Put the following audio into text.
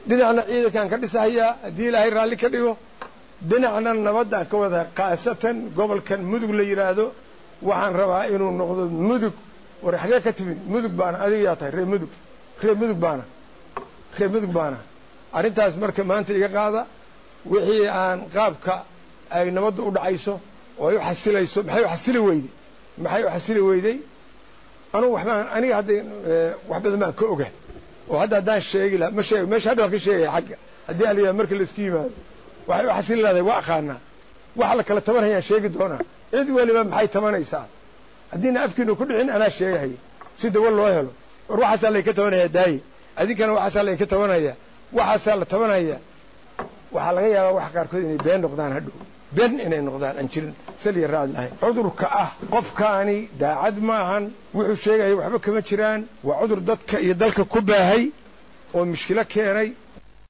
dhinacna ciidankaan ka dhisahayaa haddii ilaahay raalli ka dhigo dhinacna nabaddaan ka wada khaasatan gobolkan mudug la yidhaahdo waxaan rabaa inuu noqdo mudug war xagee ka timid mudug baana adiga yaa tahay reer mudug reer mudug baana reer mudug baana arrintaas marka maanta iga qaada wixii aan qaabka ay nabadda u dhacayso oo ay u xasilayso maxay u xasili weyday maxay u xasili weyday anugu waxbaan aniga hadda wax badan baan ka oga oo hadda haddaan sheegi laha ma sheeg meesha hadda waan ka sheegaya xagga haddii aliyaa marka laisku yimaado waxay u xasili lahday waa aqaanaa waxa la kala tabanayaan sheegi doonaa cid weliba maxay tabanaysaa haddiina afkiinu ku dhicin anaa sheegahaya si dawa loo helo war waxaasaa laynka tabanaya daaye adinkana waxaasaa laynka tabanaya waxaasaa la tabanaya waxaa laga yaabaa waxa qaarkood inay been noqdaan hadhow been inay noqdaan aan jirin saliya raad lahayn cudurka ah qofkaani daacad ma ahan wuxuu sheegaya waxba kama jiraan waa cudur dadka iyo dalka ku baahay oo mushkilo keenay